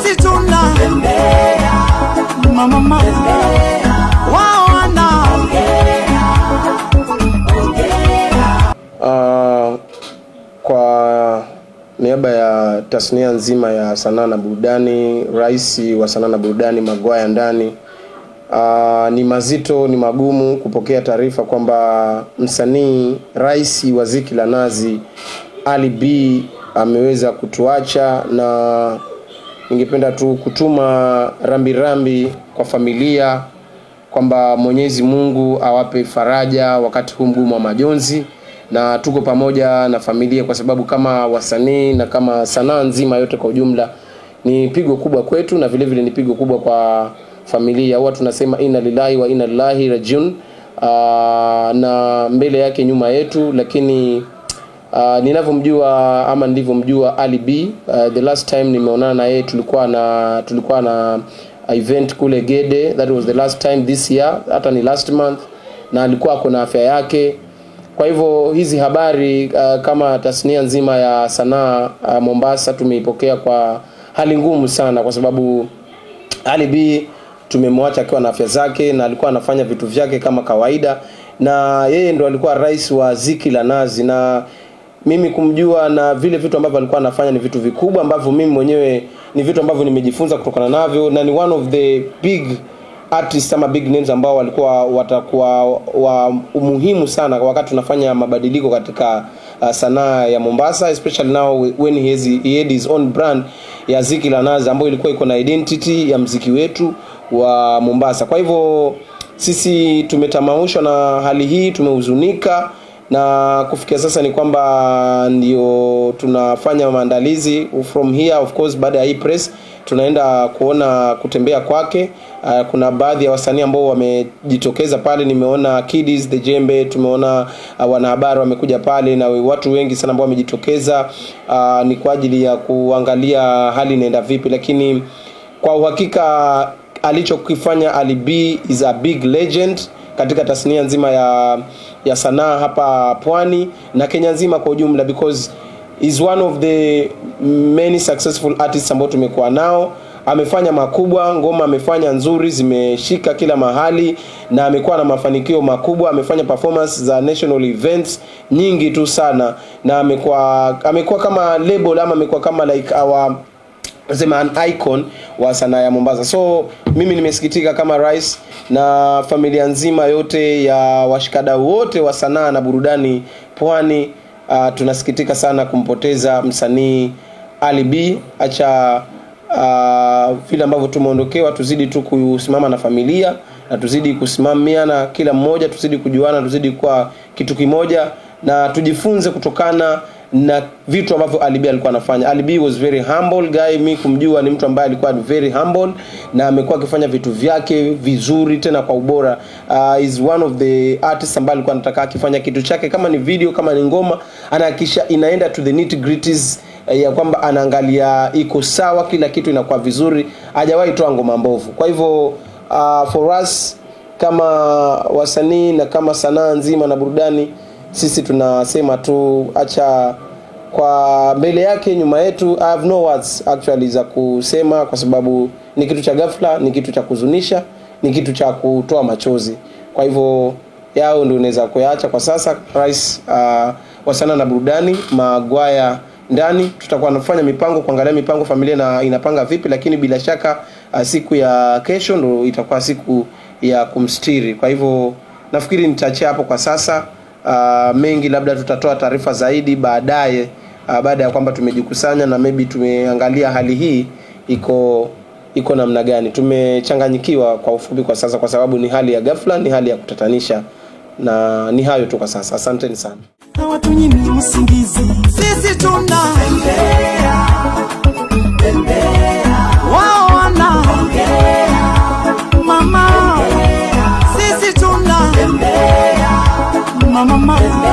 sisi tuna mama mama wao wana Uh, kwa niaba ya tasnia nzima ya sanaa na burudani, rais wa sanaa na burudani Magwaya Ndani, uh, ni mazito, ni magumu kupokea taarifa kwamba msanii rais wa Ziki la Nazi Ali B ameweza kutuacha, na ningependa tu kutuma rambirambi rambi kwa familia kwamba Mwenyezi Mungu awape faraja wakati huu mgumu wa majonzi, na tuko pamoja na familia, kwa sababu kama wasanii na kama sanaa nzima yote kwa ujumla ni pigo kubwa kwetu, na vile vile ni pigo kubwa kwa familia. Huwa tunasema inna lillahi wa inna ilaihi rajiun, uh, na mbele yake nyuma yetu, lakini Uh, ninavyomjua ama nilivyomjua Ali B uh, the last time nimeonana na yeye tulikuwa na tulikuwa na event kule Gede that was the last time this year hata ni last month na alikuwa ako na afya yake kwa hivyo hizi habari uh, kama tasnia nzima ya sanaa uh, Mombasa tumeipokea kwa hali ngumu sana kwa sababu Ali B tumemwacha akiwa na afya zake na alikuwa anafanya vitu vyake kama kawaida na yeye ndo alikuwa rais wa Ziki la Nazi na mimi kumjua na vile vitu ambavyo alikuwa anafanya ni vitu vikubwa ambavyo mimi mwenyewe ni vitu ambavyo nimejifunza kutokana navyo na ni one of the big artists ama big names ambao walikuwa watakuwa wa umuhimu sana wakati tunafanya mabadiliko katika uh, sanaa ya Mombasa especially now when he, has, he had his own brand ya Ziki la Nazi ambayo ilikuwa iko na identity ya mziki wetu wa Mombasa. Kwa hivyo sisi tumetamaushwa na hali hii, tumehuzunika na kufikia sasa ni kwamba ndio tunafanya maandalizi from here of course baada ya hii press tunaenda kuona kutembea kwake uh, kuna baadhi ya wasanii ambao wamejitokeza pale nimeona Kiddies the Jembe tumeona uh, wanahabari wamekuja pale na watu wengi sana ambao wamejitokeza uh, ni kwa ajili ya kuangalia hali inaenda vipi lakini kwa uhakika alichokifanya Ali B is a big legend katika tasnia nzima ya ya sanaa hapa pwani na Kenya nzima kwa ujumla because is one of the many successful artists ambao tumekuwa nao amefanya makubwa ngoma amefanya nzuri zimeshika kila mahali na amekuwa na mafanikio makubwa amefanya performance za national events nyingi tu sana na amekuwa amekuwa kama label ama amekuwa kama like our sema an icon wa sanaa ya Mombasa. So mimi nimesikitika kama rais na familia nzima yote ya washikadau wote wa sanaa na burudani pwani. Uh, tunasikitika sana kumpoteza msanii Ali B. Acha uh, vile ambavyo tumeondokewa, tuzidi tu kusimama na familia na tuzidi kusimamiana kila mmoja, tuzidi kujuana, tuzidi kuwa kitu kimoja na tujifunze kutokana na vitu ambavyo Ali B alikuwa anafanya. Ali B was very humble guy, mi kumjua ni mtu ambaye alikuwa very humble na amekuwa akifanya vitu vyake vizuri tena kwa ubora. Uh, is one of the artists ambaye alikuwa anataka akifanya kitu chake kama ni video, kama ni ngoma, anahakikisha inaenda to the nitty gritties ya kwamba anaangalia iko sawa, kila kitu inakuwa vizuri, hajawahi toa ngoma mbovu. Kwa hivyo uh, for us kama wasanii na kama sanaa nzima na burudani sisi tunasema tu acha kwa mbele yake nyuma yetu I have no words actually za kusema kwa sababu ni kitu cha ghafla ni kitu cha kuzunisha ni kitu cha kutoa machozi kwa hivyo yao ndio unaweza kuyaacha kwa sasa rais uh, wa sanaa na burudani magwaya ndani tutakuwa nafanya mipango kuangalia mipango familia na inapanga vipi lakini bila shaka uh, siku ya kesho ndo itakuwa siku ya kumstiri kwa hivyo nafikiri nitaachia hapo kwa sasa uh, mengi labda tutatoa taarifa zaidi baadaye uh, baada ya kwamba tumejikusanya na maybe tumeangalia hali hii iko iko namna gani tumechanganyikiwa kwa ufupi kwa sasa kwa sababu ni hali ya ghafla ni hali ya kutatanisha na ni hayo tu kwa sasa asanteni sana hawatunyimi usingizi sisi tuna wao wana mama sisi tuna mama mama